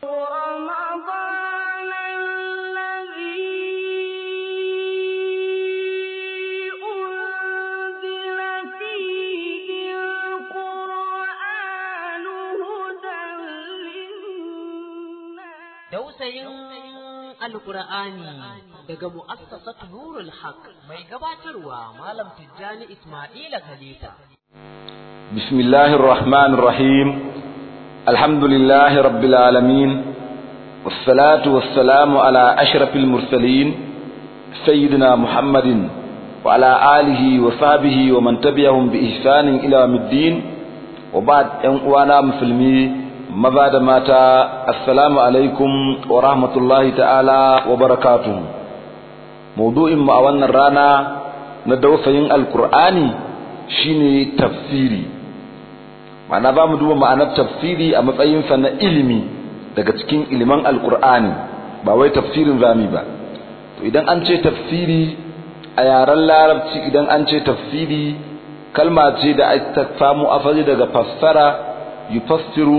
رمضان الذي أنزل فيه القرآن هدى للناس Dausayin Alƙur'ani daga mu'assasat Nurul Haq mai gabatarwa Malam Tijjani Ismaila Khalifa. بسم الله الرحمن الرحيم الحمد لله رب العالمين والصلاة والسلام على أشرف المرسلين سيدنا محمد وعلى آله وصحبه ومن تبعهم بإحسان إلى يوم الدين وبعد أنوانا مسلمي مبعد ماتا السلام عليكم ورحمة الله تعالى وبركاته موضوع ما أولنا رانا ندوسين القرآن shine tafsiri ma'ana ba mu duba ma'anar tafsiri a matsayinsa na ilimi daga cikin iliman alkur'ani ba wai tafsirin zami ba to idan an ce tafsiri a yaren larabci idan an ce tafsiri kalma ce da aka samu asali daga fassara yufassiru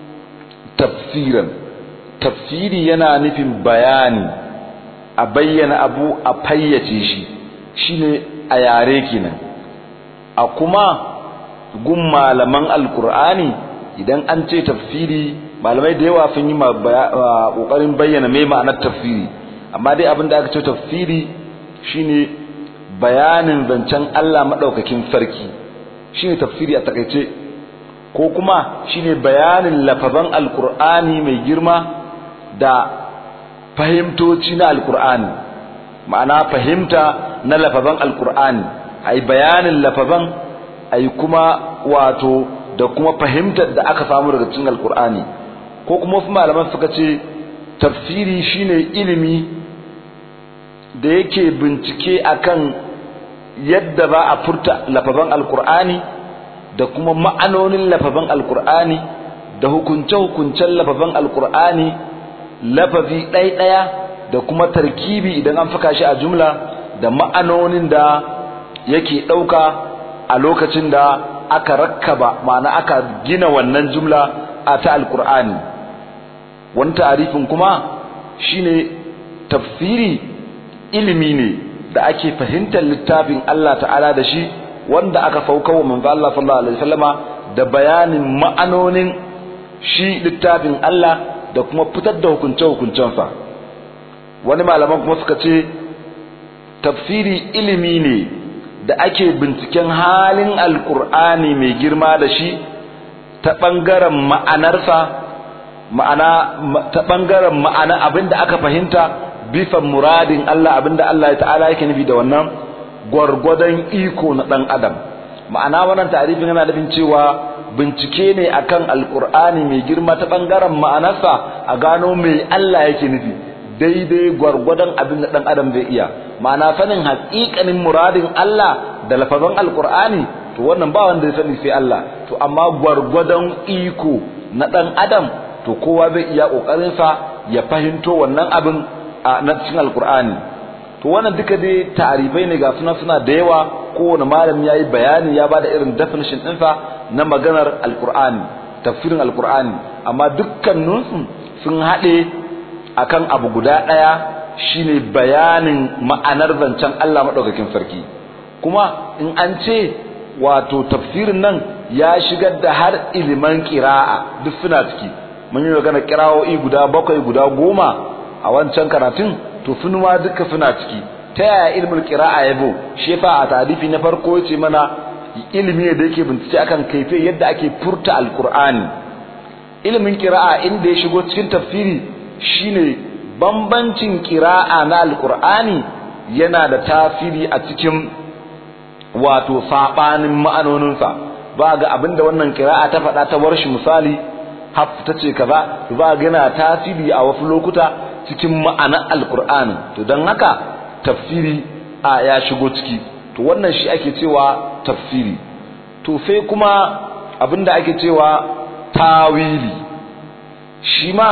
tafsiran tafsiri yana nufin bayani a bayyana abu a fayyace shi shine a yare kenan a kuma gun malaman alkur'ani idan an ce tafsiri malamai da yawa sun yi kokarin bayyana mai ma'anar tafsiri amma dai abin da aka ce tafsiri shine bayanin zancen Allah madaukakin sarki shine tafsiri a takaice ko kuma shine bayanin lafazan alkur'ani mai girma da fahimtoci na alkur'ani ma'ana fahimta na lafazan alkur'ani ai bayanin lafazan ai kuma wato da kuma fahimtar da aka samu daga cikin alkur'ani ko kuma wasu malaman suka ce tafsiri shine ilimi da yake bincike akan yadda za a furta lafazan alkur'ani da kuma ma'anonin lafazan alkur'ani da hukunce-hukuncen lafazan alkur'ani lafazi ɗaya-ɗaya da kuma tarkibi idan an faka shi a jumla da ma'anonin da yake ɗauka a lokacin da aka rakkaba ma'ana aka gina wannan jumla a ta alkur'ani wani ta'arifin kuma shine tafsiri ilimi ne da ake fahimtar littafin Allah ta'ala da shi wanda aka sauka wa manzo Allah sallallahu alaihi wasallama da bayanin ma'anonin shi littafin Allah da kuma fitar da hukunce-hukuncensa wani malaman kuma suka ce tafsiri ilimi ne da ake binciken halin alkur'ani mai girma da shi ta ɓangaren ma'anarsa ma'ana ta ɓangaren ma'ana abinda aka fahimta bifan muradin Allah abinda Allah ta'ala yake nufi da wannan gwargwadon iko na ɗan adam ma'ana wannan tarifin yana nufin cewa bincike ne akan alkur'ani mai girma ta ɓangaren ma'anarsa a gano mai Allah yake nufi daidai gwargwadon abin da ɗan adam zai iya ma'ana sanin haƙiƙanin muradin Allah da lafazan alƙur'ani to wannan ba wanda ya sani sai Allah to amma gwargwadon iko na ɗan adam to kowa zai iya ƙoƙarinsa ya fahimto wannan abin a na cikin alƙur'ani to wannan duka dai tarifai ne ga suna suna da yawa kowane malami ya yi bayani ya bada irin definition ɗinsa na maganar alƙur'ani tafsirin alƙur'ani amma dukkaninsu sun haɗe akan abu guda ɗaya shine bayanin ma'anar zancen Allah maɗaukakin sarki kuma in an ce wato tafsirin nan ya shigar da har iliman ƙira'a duk suna ciki mun yi magana ƙira'o'i guda bakwai guda goma a wancan karatun to sun ma duka suna ciki ta yaya ilimin ƙira'a ya bo shi fa a tarifi na farko ya ce mana ilimi ne da yake bincike akan kaife yadda ake furta alkur'ani ilimin ƙira'a inda ya shigo cikin tafsiri shine bambancin kira'a na alkur'ani yana da tasiri a cikin wato sabanin ma'anoninsa ba ga abinda wannan kira'a ta faɗa ta warshi misali haf ta ce kaza ba ga yana tasiri a wasu lokuta cikin ma'anar alkur'ani to don haka tafsiri a ya shigo ciki to wannan shi ake cewa tafsiri to sai kuma abinda ake cewa tawili shi ma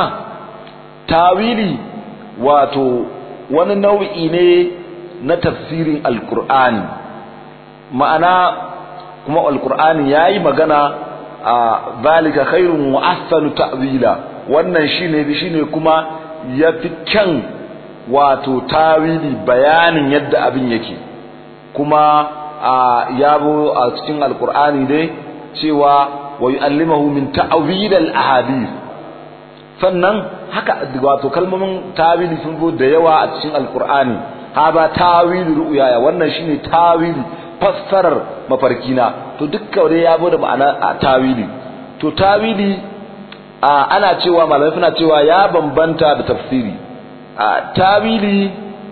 tawili wato wani nau'i ne na tafsirin alkur'ani ma'ana kuma alkur'ani yayi magana a zalika khairun wa ahsanu ta'wila wannan shine shine kuma yafi kyan wato tawili bayanin yadda abin yake kuma ya bo a cikin alkur'ani dai cewa wa yu'allimahu min ta'wil al-ahadith sannan haka wato kalmomin tawili sun zo da yawa a cikin alkur'ani haba tawili ru'ya wannan shine tawili fassarar mafarkina to dukkan dai ya bo da ma'ana tawili to tawili ana cewa malamai suna cewa ya bambanta da tafsiri tawili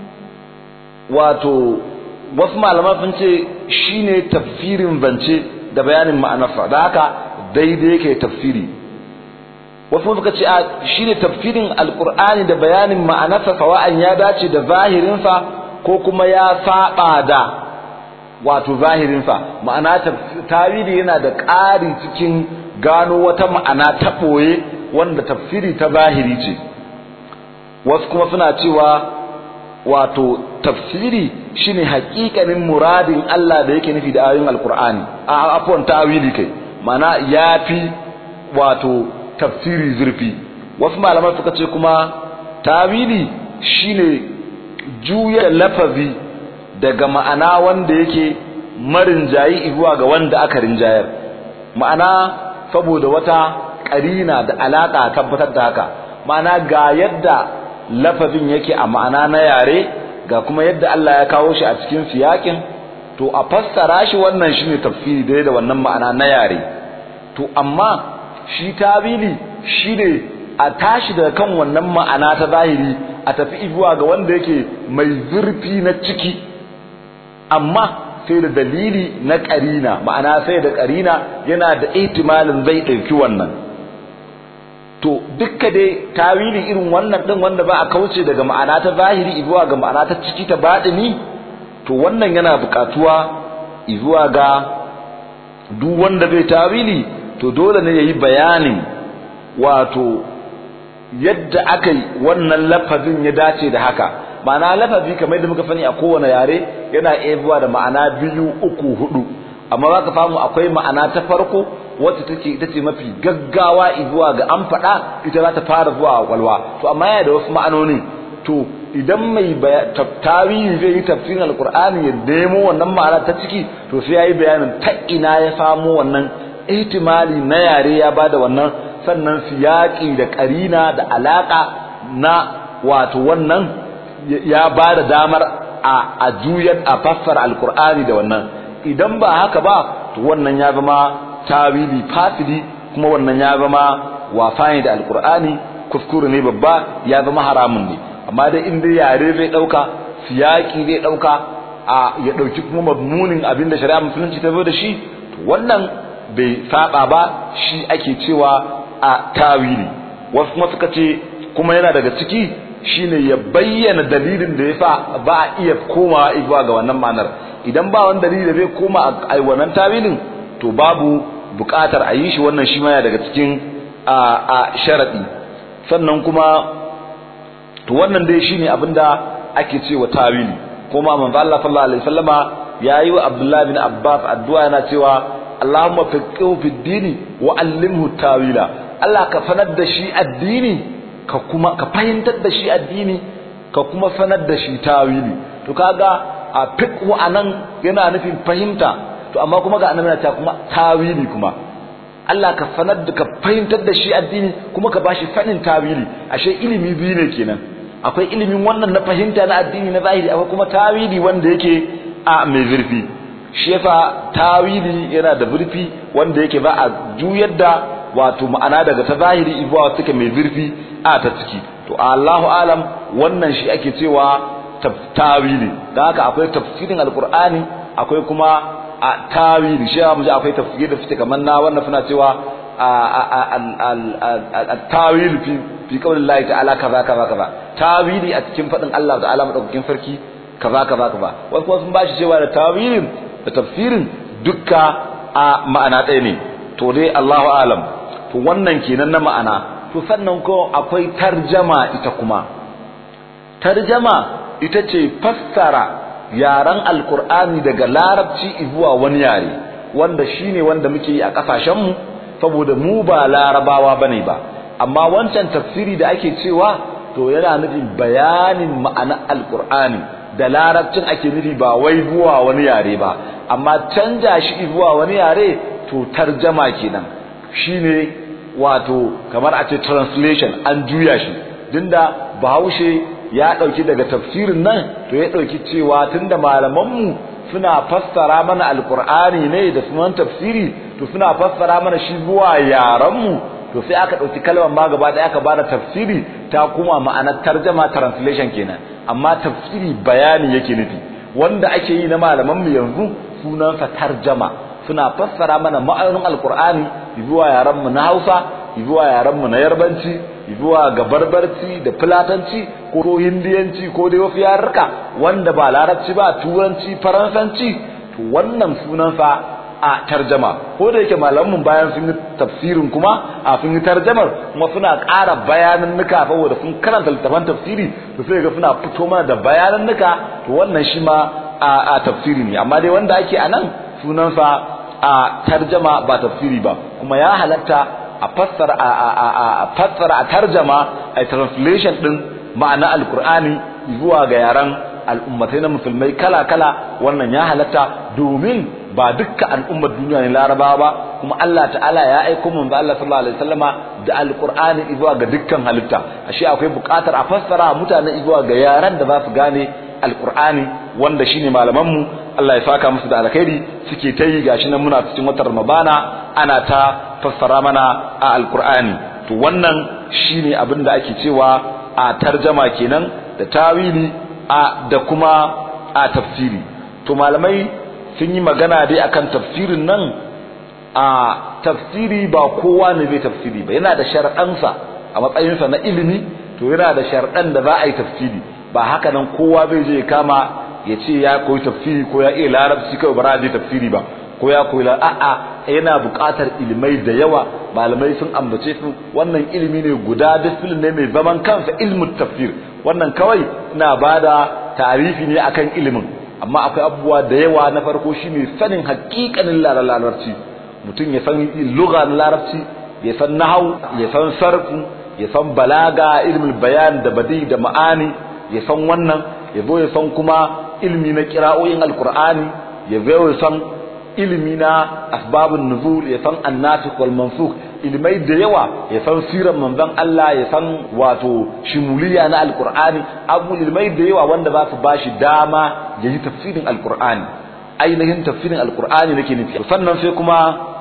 wato wasu malaman sun ce shine tafsirin zance da bayanin ma'anarsa da haka daidai yake tafsiri wasu suka ce a shine tafsirin alqur'ani da bayanin ma'anarsa sawa'an ya dace da zahirinsa ko kuma ya saba da wato zahirinsa ma'ana tawili yana da ƙari cikin gano wata ma'ana ta ɓoye wanda tafsiri ta zahiri ce wasu kuma suna cewa wato tafsiri shine haƙiƙanin muradin Allah da yake nufi da ayoyin alkur'ani a afwan ta'wili kai mana yafi wato tafsiri zurfi wasu malaman suka ce kuma ta'wili shine juya lafazi daga ma'ana wanda yake marin jayi zuwa ga wanda aka rinjayar ma'ana saboda wata ƙarina da alaƙa tabbatar da haka ma'ana ga yadda lafazin yake a ma'ana na yare ga kuma yadda Allah ya kawo shi a cikin siyakin to a fassara shi wannan shine tafsiri dai da wannan ma'ana na yare to amma shi tawili shine a tashi daga kan wannan ma'ana ta zahiri a tafi zuwa ga wanda yake mai zurfi na ciki amma sai da dalili na ƙarina ma'ana sai da ƙarina yana da ihtimalin zai ɗauki wannan to dukka dai tawili irin wannan din wanda ba a kauce daga ma'ana ta zahiri zuwa ga ma'ana ta ciki ta baɗini to wannan yana buƙatuwa zuwa ga duk wanda bai tawili to dole ne yayi bayanin wato yadda aka yi wannan lafazin ya dace da haka ma'ana lafazi kamar da muka sani a kowane yare yana iya zuwa da ma'ana biyu uku hudu amma za ka samu akwai ma'ana ta farko wacce take ita ce mafi gaggawa zuwa ga an faɗa ita za ta fara zuwa a kwalwa to amma yana da wasu ma'anoni to idan mai tawili zai yi tafsirin alkur'ani ya nemo wannan ma'ana ta ciki to sai yayi bayanin ta ina ya samo wannan ihtimali na yare ya bada wannan sannan siyaki da karina da alaka na wato wannan ya bada damar a a juyar a fassara alkur'ani da wannan idan ba haka ba to wannan ya zama tawili fasidi kuma wannan ya zama wafani da alkur'ani kuskure ne babba ya zama haramun ne amma dai in dai yare zai dauka siyaki zai dauka a ya dauki kuma madmunin abin da shari'a musulunci ta zo da shi to wannan bai saba ba shi ake cewa a tawili wasu kuma suka ce kuma yana daga ciki shine ya bayyana dalilin da yasa ba a iya komawa zuwa ga wannan ma'anar idan ba wani dalili da zai koma a wannan tawilin to babu buƙatar a yi shi wannan shi ma yana daga cikin a sharadi sannan kuma to wannan dai shine abinda ake cewa tawili kuma manzo Allah sallallahu alaihi wasallama yayi wa Abdullah bin Abbas addu'a yana cewa Allahumma faqihu fid dini wa allimhu tawila Allah ka sanar da shi addini ka kuma ka fahimtar da shi addini ka kuma sanar da shi tawili to kaga a fiqhu anan yana nufin fahimta to amma kuma ga annabi ta kuma tawili kuma Allah ka sanar da ka fahimtar da shi addini kuma ka bashi sanin tawili ashe ilimi biyu ne kenan akwai ilimin wannan na fahimta na addini na zahiri akwai kuma tawili wanda yake a mai zurfi shi yasa tawili yana da zurfi wanda yake ba a juyar da wato ma'ana daga ta zahiri zuwa suke mai zurfi a ta ciki to Allahu alam wannan shi ake cewa tawili da haka akwai tafsirin alqur'ani akwai kuma a tawili shi mu ji akwai tafsiri da suke kamar na wannan suna cewa at-tawil fi fi qaulillahi ta'ala kaza kaza kaza tawili a cikin fadin Allah ta'ala madaukakin sarki kaza kaza kaza wasu kuma sun bashi cewa da tawilin da tafsirin dukka a ma'ana ɗaya ne to dai Allahu alam to wannan kenan na ma'ana to sannan ko akwai tarjama ita kuma tarjama ita ce fassara yaren alkur'ani daga larabci zuwa wani yare wanda shine wanda muke yi a kasashenmu saboda mu ba larabawa bane ba amma wancan tafsiri da ake cewa to yana nufin bayanin ma'anar alkur'ani da larabcin ake nufi ba wai zuwa wani yare ba amma canja shi zuwa wani yare to tarjama kenan shine wato kamar a ce translation an juya shi dinda bahaushe ya dauki daga tafsirin nan to ya dauki cewa tunda malamanmu suna fassara mana alkur'ani ne da sunan tafsiri to suna fassara mana shi zuwa yaranmu to sai aka dauki kalmar ma gaba da aka bada tafsiri ta kuma ma'anar tarjama translation kenan amma tafsiri bayani yake nufi wanda ake yi na malaman mu yanzu sunansa tarjama suna fassara mana ma'anonin alkur'ani zuwa yaran mu na Hausa zuwa yaran mu na Yarbanci zuwa ga barbarci da fulatanci ko hindiyanci ko dai wasu yarurruka wanda ba larabci ba turanci faransanci to wannan sunansa a tarjama ko da yake malamin bayan sun yi tafsirin kuma a sun yi tarjamar kuma suna ƙara bayanan nuka saboda sun karanta littafan tafsiri to sai ga suna fito mana da bayanan nuka to wannan shi ma a tafsiri ne amma dai wanda ake a nan sunansa a tarjama ba tafsiri ba kuma ya halatta a fassara a fassara a tarjama a translation din ma'ana alkur'ani zuwa ga yaran al'ummatai na musulmai kala-kala wannan ya halatta domin ba dukkan al'ummar duniya ne larabawa ba kuma Allah ta'ala ya aiko manzo Allah sallallahu alaihi wasallama da alqur'ani zuwa ga dukkan halitta ashe akwai buƙatar a fassara mutane zuwa ga yaran da za su gane alqur'ani wanda shine malaman mu Allah ya saka musu da alkhairi suke ta yi gashi nan muna cikin watan Ramadana ana ta fassara mana a alqur'ani to wannan shine abin da ake cewa a tarjama kenan da tawili a da kuma a tafsiri to malamai sun yi magana dai akan tafsirin nan a tafsiri ba kowa ne zai tafsiri ba yana da shar'ansa a matsayinsa na ilimi to yana da shar'an da za a yi tafsiri ba haka nan kowa bai je kama ya ce ya koyi tafsiri ko ya iya larabci kawai ba za tafsiri ba ko ya koyi a'a yana buƙatar ilimai da yawa malamai sun ambace su wannan ilimi ne guda disiplin ne mai zaman kansa ilmin tafsir wannan kawai ina bada tarifi ne akan ilimin amma akwai abubuwa da yawa na farko shine sanin haƙiƙanin larabci mutum ya san lugha na larabci ya san nahau ya san sarfu ya san balaga ilmin bayan da badi da ma'ani ya san wannan ya zo ya san kuma ilmi na kira'o'in alqur'ani ya zo ya san ilimi na asbabun nuzul ya san annasikh wal mansukh ilmai da yawa ya san sirar manzon Allah ya san wato shimuliya na alqur'ani abu ilmai da yawa wanda za su bashi dama ya yi tafsirin alqur'ani ainihin tafsirin alqur'ani nake nufi sannan sai kuma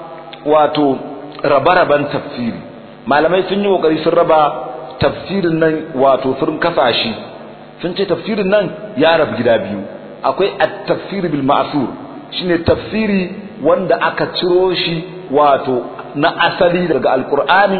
wato rabe-raben tafsiri malamai sun yi kokari sun raba tafsirin nan wato sun kasashi sun ce tafsirin nan ya rabu gida biyu akwai at-tafsir bil ma'sur shine tafsiri wanda aka ciro shi wato na asali daga alqur'ani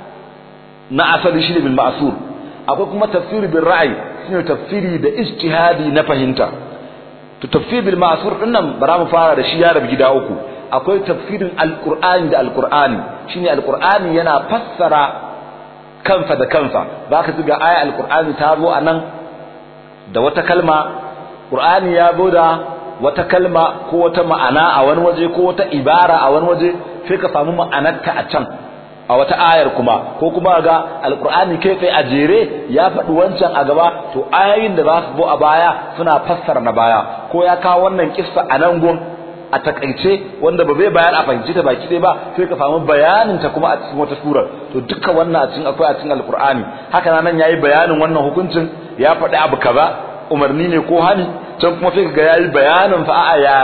na asali shine bil ma'sur akwai kuma tafsiri bil ra'yi shine tafsiri da ijtihadi na fahimta to tafsir bil ma'sur dinnan bara mu fara da shi ya rabu gida uku akwai tafsirin alqur'ani da alqur'ani shine alqur'ani yana fassara kansa da kansa zaka ga aya alqur'ani ta zo anan da wata kalma qur'ani ya zo da wata kalma ko wata ma'ana a wani waje ko wata ibara a wani waje sai ka samu ma'anarta a can a wata ayar kuma ko kuma ga alqur'ani kai sai a jere ya faɗi wancan a gaba to ayoyin da za su zo a baya suna fassara na baya ko ya kawo wannan kissa a nan gun a takaice wanda ba zai bayar a fahimci ta baki ɗaya ba sai ka samu bayanin ta kuma a cikin wata surar to duka wannan a cikin akwai a cikin alqur'ani haka nan yayi bayanin wannan hukuncin ya faɗi abu kaza umarni ne ko hani can kuma sai ga yayi bayanin fa a'a ya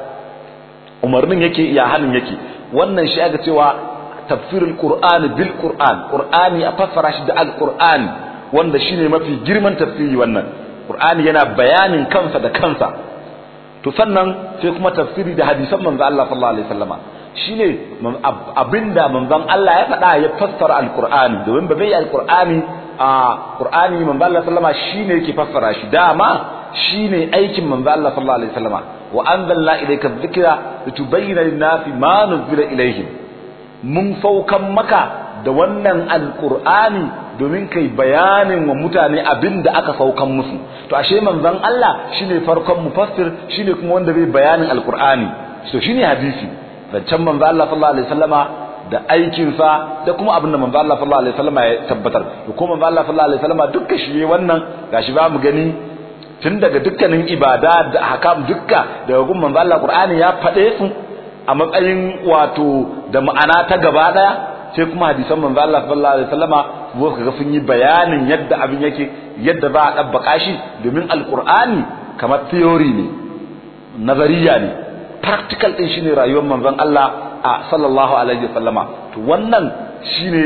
umarnin yake ya hanin yake wannan shi aka cewa tafsirul qur'an bil qur'an qur'ani a fassara shi da alqur'ani wanda shine mafi girman tafsiri wannan qur'ani yana bayanin kansa da kansa to sannan sai kuma tafsiri da hadisan manzo Allah sallallahu alaihi wasallama shine abinda manzon Allah ya faɗa ya fassara alqur'ani domin ba bai alqur'ani a qur'ani manzo Allah sallama shine yake fassara shi dama shine aikin manzo Allah sallallahu alaihi wasallama wa anzalna ilayka dhikra litubayyana lin-nasi ma nuzila ilayhim mun saukan maka da wannan alqur'ani domin kai bayanin wa mutane abinda aka saukan musu to ashe manzon Allah shine farkon mufassir shine kuma wanda bai bayanin alqur'ani to shine hadisi zancen manzo Allah sallallahu alaihi wasallama da aikinsa da kuma abin da manzo Allah sallallahu alaihi wasallam ya tabbatar to kuma manzo Allah sallallahu alaihi wasallam dukkan shi wannan gashi ba mu gani tun daga dukkanin ibada da hakam dukka daga gun manzo Allah Qur'ani ya faɗe su a matsayin wato da ma'ana ta gaba daya sai kuma hadisan manzo Allah sallallahu alaihi wasallama zo kaga sun yi bayanin yadda abin yake yadda za a dabbaka shi domin alqur'ani kamar theory ne nazariya ne practical din shine rayuwar manzon Allah a sallallahu alaihi wasallama to wannan shine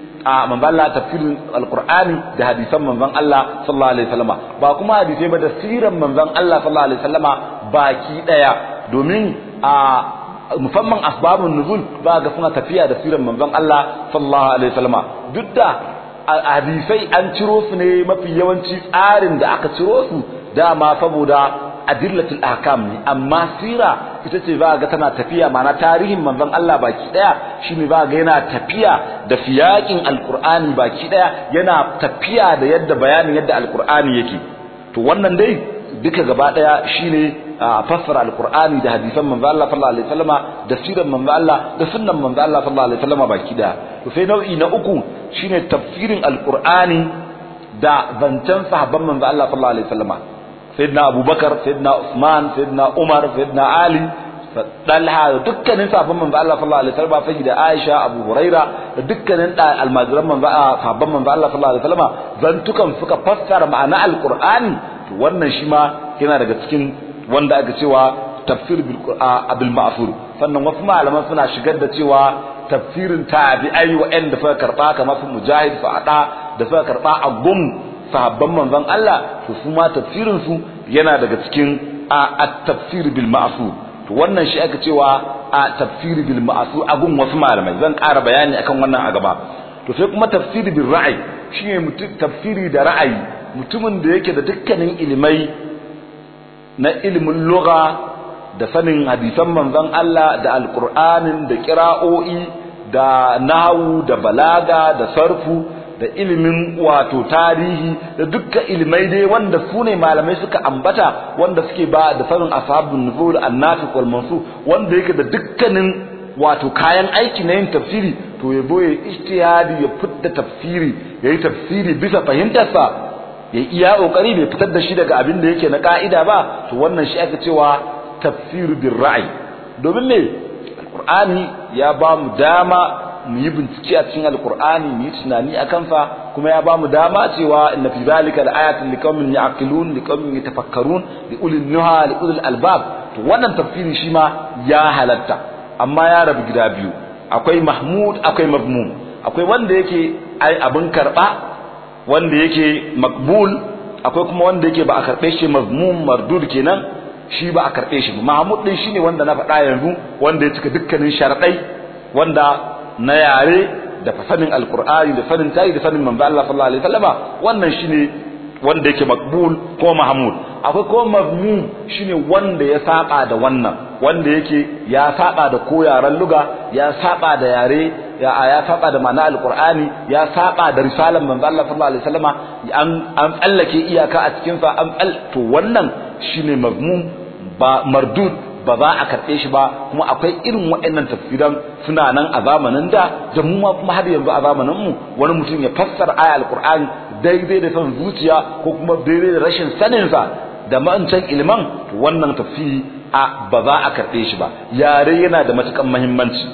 a manzon Allah tafsirin alqur'ani da hadisan manzon Allah sallallahu alaihi wasallama ba kuma hadisai ba da siran manzon Allah sallallahu alaihi wasallama baki daya domin a musamman asbabun nuzul ba ga suna tafiya da siran manzon Allah sallallahu alaihi wasallama duk da hadisai an ciro su ne mafi yawanci tsarin da aka ciro su dama saboda adillatul ahkam ne amma sira ita ce ba ga tana tafiya ma'ana tarihin manzon Allah baki daya shine ba ga yana tafiya da fiyakin alqur'ani baki daya yana tafiya da yadda bayanin yadda alqur'ani yake to wannan dai duka gaba daya shine fassara alqur'ani da hadisan manzon Allah sallallahu alaihi wasallama da sirar manzon Allah da sunnan manzon Allah sallallahu alaihi wasallama baki daya to sai nau'i na uku shine tafsirin alqur'ani da zancen sahabban manzon Allah sallallahu alaihi wasallama sayyidina abubakar sayyidina usman sayyidina umar sayyidina ali dalha da dukkanin sahabban manzo Allah sallallahu alaihi wasallam sayyida aisha abu huraira da dukkanin da almajiran manzo sahabban manzo Allah sallallahu alaihi wasallam zantukan suka fassara ma'ana alqur'ani to wannan shi ma yana daga cikin wanda aka cewa tafsir bil bil ma'fur sannan wasu malaman suna shigar da cewa tafsirin tabi'ai wa'anda suka karba kamar su mujahid fa'ada da suka karba a gum sahabban manzon Allah to su ma tafsirin su yana daga cikin at-tafsir bil ma'sur to wannan shi aka cewa a tafsir bil ma'sur a gun wasu malamai zan ƙara bayani akan wannan a gaba to sai kuma tafsir bil ra'ayi shine mutum tafsiri da ra'ayi mutumin da yake da dukkanin ilimai na ilimin lugha da sanin hadisan manzon Allah da alqur'anin da qira'o'i da nahwu da balaga da sarfu da ilimin wato tarihi da dukkan ilimai dai wanda su ne malamai suka ambata wanda suke ba da sanin ashabun nuzul annafiq wal mansur wanda yake da dukkanin wato kayan aiki na yin tafsiri to ya boye ijtihadi ya fitta tafsiri yayi tafsiri bisa fahimtarsa ya iya kokari bai fitar da shi daga abin da yake na ka'ida ba to wannan shi aka cewa tafsir bil ra'i domin me alqur'ani ya ba mu dama mu yi bincike a cikin alkur'ani mu yi tunani a kansa kuma ya bamu dama cewa inna fi zalika laayatin liqaumin ya'qilun liqaumin yatafakkarun liulil nuha liulil albab to wannan tafsiri shi ma ya halatta amma ya rabu gida biyu akwai mahmud akwai mazmum akwai wanda yake ai abin karba wanda yake makbul akwai kuma wanda yake ba a karbe shi mazmum mardud kenan shi ba a karbe shi mahmud din shine wanda na faɗa yanzu wanda ya cika dukkanin sharadai wanda na yare da sanin alkur'ani da sanin tayi da sanin manzo Allah sallallahu alaihi wasallama wannan shine wanda yake makbul ko mahmud akwai ko mazmum shine wanda ya saba da wannan wanda yake ya saba da ko yaran luga ya saba da yare ya ya saba da ma'ana alkur'ani ya saba da risalan manzo Allah sallallahu alaihi wasallama an an tsallake iyaka a cikin sa an to wannan shine mazmum ba mardud ba za a karɓe shi ba kuma akwai irin waɗannan tafsiran suna nan a zamanin da da mu ma kuma har yanzu a zamanin mu wani mutum ya fassara aya alqur'ani daidai da son zuciya ko kuma daidai da rashin sanin sa da ma'ancan ilman to wannan tafsiri a ba za a karɓe shi ba yare yana da matukan muhimmanci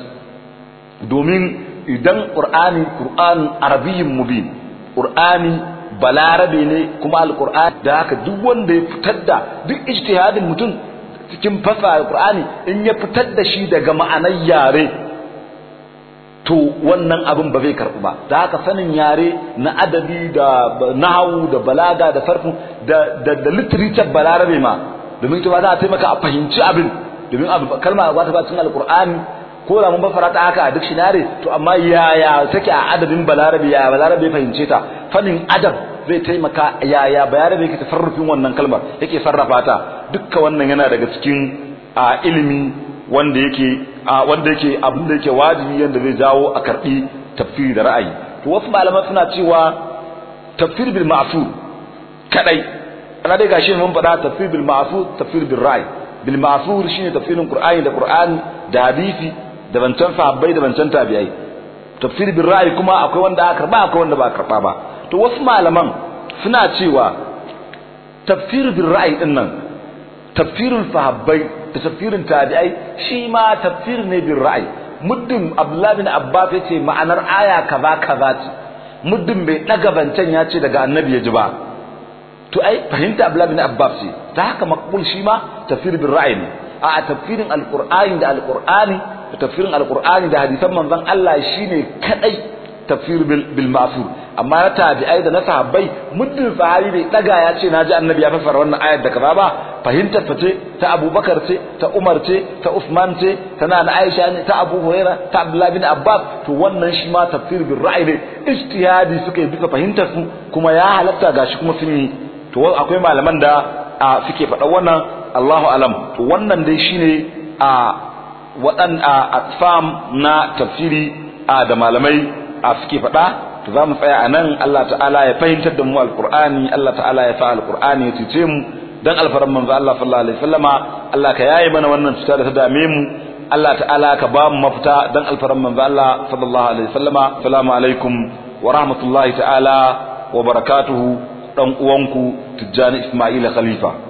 domin idan qur'ani qur'an arabiyyin mubin qur'ani balarabe ne kuma alqur'ani da haka duk wanda ya fitar da duk ijtihadin mutum cikin fasa alqur'ani in ya fitar da shi daga ma'anar yare to wannan abin ba zai karɓu ba da haka sanin yare na adabi da nahawu da balaga da sarfu da da, da literature balarabe ma domin ita ba za a taimaka a fahimci abin domin abu kalma ba ta ba cikin alqur'ani ko da mun bafara ta haka a duk shinare to amma yaya take a adabin balarabe ya balarabe fahimce ta fannin adab zai taimaka yaya balarabe yake tasarrufin wannan kalmar yake sarrafa ta dukka wannan yana daga cikin a ilimi wanda yake a wanda yake abin da yake wajibi yanda zai jawo a karbi tafsiri da ra'ayi to wasu malaman suna cewa tafsir bil ma'sur kadai ana dai gashi mun faɗa tafsir bil ma'sur tafsir bil ra'ayi bil ma'sur shine tafsirin qur'ani da qur'ani da hadisi da bancan sahabbai da bancan tabi'ai tafsir bil ra'ayi kuma akwai wanda aka karba akwai wanda ba a karba ba to wasu malaman suna cewa tafsir bil ra'ayi din nan tafsirin sahabbai da tafsirin tabi'ai shi ma tafsir ne bil ra'ayi muddin Abdullah bin Abbas yace ma'anar aya kaza kaza ce muddin bai daga bancan ya ce daga annabi ya ji ba to ai fahimta Abdullah bin Abbas ce ta haka maqbul shi ma tafsir bil ra'ayi ne a tafsirin alqur'ani da alqur'ani da tafsirin alqur'ani da hadisan manzon Allah shine kadai tafsir bil ma'sur amma na tabi'ai da na sahabbai muddin sahabi bai daga ya ce naji annabi ya fassara wannan ayar da kaza ba fahimtar ta ce ta Abubakar ce ta Umar ce ta Uthman ce ta Nana Aisha ne ta Abu Huraira ta Abdullah bin Abbas to wannan shi ma tafsir bil ra'yi ne ijtihadi suka yi bisa fahimtar su kuma ya halatta gashi kuma sun yi to akwai malaman da suke faɗa wannan Allahu alam to wannan dai shine a waɗan a atfam na tafsiri a da malamai a suke faɗa to za mu tsaya a nan Allah ta'ala ya fahimtar da mu alqur'ani Allah ta'ala ya sa alqur'ani ya cece mu dan alfaran manzo Allah sallallahu alaihi wasallama Allah ka yaye mana wannan cuta da ta dame mu Allah ta'ala ka ba mu mafita dan alfaran manzo Allah sallallahu alaihi wasallama assalamu alaikum wa rahmatullahi ta'ala wa barakatuhu dan uwanku Tijjani Ismaila Khalifa